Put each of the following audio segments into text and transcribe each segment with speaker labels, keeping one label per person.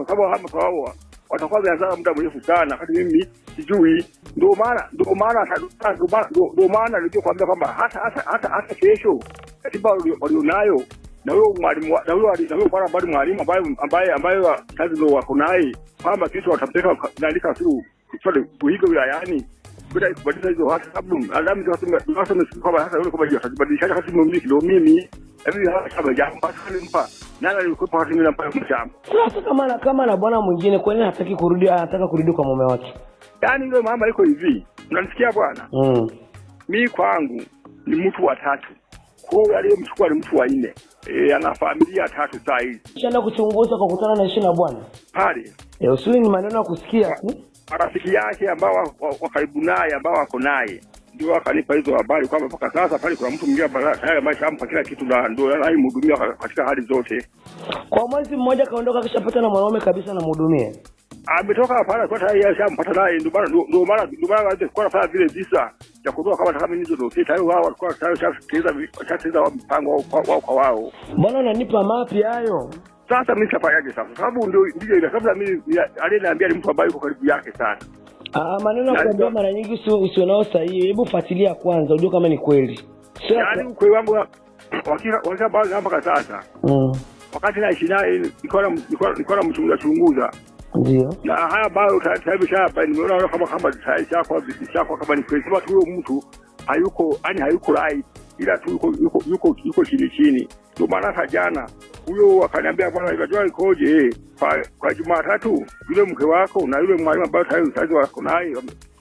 Speaker 1: kwa sababu hama kwa wao watakuwa wameanza muda mrefu sana, wakati mimi sijui. Ndio maana ndio maana hata- ndio maana- ndio- ndio maana nilikuwa kwambia kwamba hata hata hata hata kesho katiba walio- walionayo na huyo mwalimu wa- na huyo ali- na huyo bwana ambaye mwalimu ambaye ambaye ambaye kazi ndio wako naye kwamba kesho watampeleka naandika tu kusali kuiga wilayani bila kubadilisha hizo hata sababu alamu ndio wasema wasema kwamba hata yule kwamba atajibadilisha hata kama mimi ndio mimi hivi hata kama jambo basi nimpa nani alikuwa hata mimi nampa mshamba
Speaker 2: Sasa kama na kama na bwana mwingine kwa nini hataki kurudi anataka kurudi kwa mume wake?
Speaker 1: yaani yule mama iko hivi unanisikia bwana
Speaker 2: Mm.
Speaker 1: mi kwangu ni mtu wa tatu kwa hiyo aliyemchukua ni mtu wa nne e, ana familia tatu saa hizi
Speaker 2: Kishaenda kuchunguza kwa kukutana na ishi na bwana.
Speaker 1: pale
Speaker 2: Eh, usuli ni maneno ya kusikia tu.
Speaker 1: marafiki yake ambao wa- wa- wa karibu naye ambao wako naye ndio akanipa hizo habari kwamba mpaka sasa pale kuna mtu mwingine ambaye tayari ameshampa kila kitu na ndio anayemhudumia ka- katika hali zote.
Speaker 2: Kwa mwezi mmoja kaondoka kishapata na mwanaume kabisa namhudumie.
Speaker 1: Ametoka pale kwa tayari ashampata naye, ndio maana ndio maana ndio maana alikuwa anafanya vile visa ya kutoka kama kama hizo ndio tayari wao walikuwa tayari washatekeleza washatekeleza mpango wao kwa- wao kwa wao.
Speaker 2: Mbona unanipa mapi hayo?
Speaker 1: Sasa mimi nitafanyaje sasa? Sababu ndio ndio ile sababu mimi aliyeniambia ni mtu ambaye yuko karibu yake sana.
Speaker 2: Ah, maneno ya
Speaker 1: Yaani-
Speaker 2: kuambia mara nyingi usio usio nao sahihi. Hebu fuatilia kwanza ujue kama ni kweli. Sio
Speaker 1: Yaani ukweli wangu wa- wakika wakika bado mpaka sasa
Speaker 2: mm.
Speaker 1: wakati naishi naye nilikuwa na- nilikuwa nilikuwa namchunguza chunguza
Speaker 2: Ndio.
Speaker 1: na haya ambayo tayari shapa nimeona kama kama tayari shakwa shakwa kama ni kweli, sema tu huyo mtu hayuko yani hayuko right, ila tu yuko yuko yuko, yuko chini chini. Ndio maana hata jana huyo akaniambia bwana, ikajua ikoje kwa, kwa Jumatatu yule mke wako na yule mwalimu ambaye tayari sasa wako naye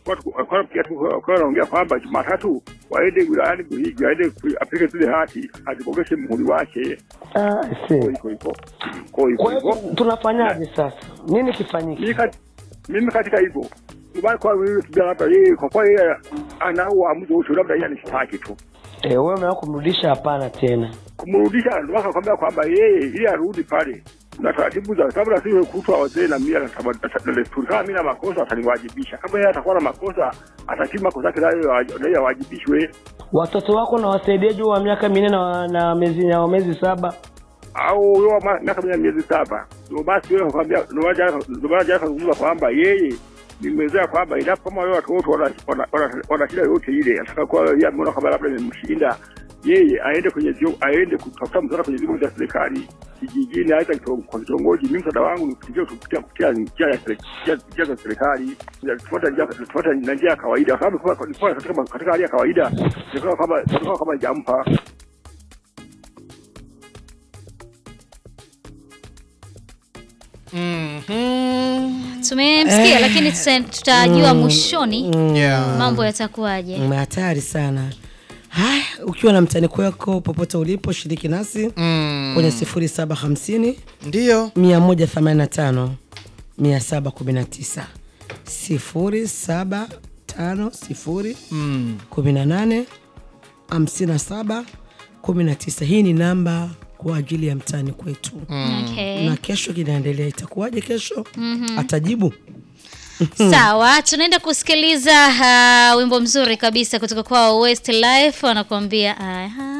Speaker 1: kwa pia tu kwa naongea kwamba Jumatatu waende wilayani Buhigi, waende ku- apike zile hati azibogeshe muhuri wake.
Speaker 2: Ah,
Speaker 1: Kwa
Speaker 2: si.
Speaker 1: hivyo hivyo kwa hivyo
Speaker 2: Kwa
Speaker 1: hivyo
Speaker 2: hiyo tunafanyaje sasa? Nini kifanyike?
Speaker 1: mimi kat- mimi katika hivyo Dubai kwa wewe kijana labda yeye kwa kwa yeye ana uamuzi wote labda yeye anishtaki tu
Speaker 2: Eh, wewe umeamua kumrudisha hapana tena.
Speaker 1: kumrudisha ndio akakwambia kwamba yeye ili arudi pale na taratibu za sababu nasiwe kutwa wazee na mila na taba- na- na desturi kama mimi na makosa ataniwajibisha kama yeye atakuwa na makosa atakima makosa yake nayo nayo awajibishwe
Speaker 2: Watoto wako na wasaidia juu wa miaka minne na, na miezi na miezi saba.
Speaker 1: au huyo wa miaka mia miezi saba ndio basi wewe kwambia ndio maana jana ndio maana jana kazungumza kwamba yeye nimezea kwamba endapo kama wale watoto wana wana- wana- wana shida yote ile ataka kuwa yeye ameona kwamba labda imemshinda yeye aende kwenye vyo aende kutafuta msaada kwenye vyombo vya serikali kijijini, aidha kitongo- kwa kitongoji. Mimi msaada wangu ni kupitia kupitia kupitia njia ya sere- njia- njia za serikali, Ya kufuata njia kufuata na njia ya kawaida, kwa sababu kwa- kwa- katika katika hali ya kawaida nilikuwa kama nilikuwa kama jampa
Speaker 3: Mhm.
Speaker 4: tumemsikia lakini tuta- tutajua mwishoni
Speaker 3: Yeah.
Speaker 4: mambo yatakuwaje
Speaker 5: Mm, hatari sana haya ukiwa na mtaniko wako popote ulipo shiriki nasi
Speaker 3: Mm.
Speaker 5: kwenye sifuri saba hamsini
Speaker 3: Ndiyo.
Speaker 5: mia moja themanini na tano mia saba kumi na tisa sifuri saba tano sifuri
Speaker 3: Mm.
Speaker 5: kumi na nane hamsini na saba kumi na tisa hii ni namba kwa ajili ya mtani kwetu
Speaker 4: okay.
Speaker 5: na kesho kinaendelea itakuwaje kesho atajibu
Speaker 4: sawa tunaenda kusikiliza uh, wimbo mzuri kabisa kutoka kwao west life wanakuambia aha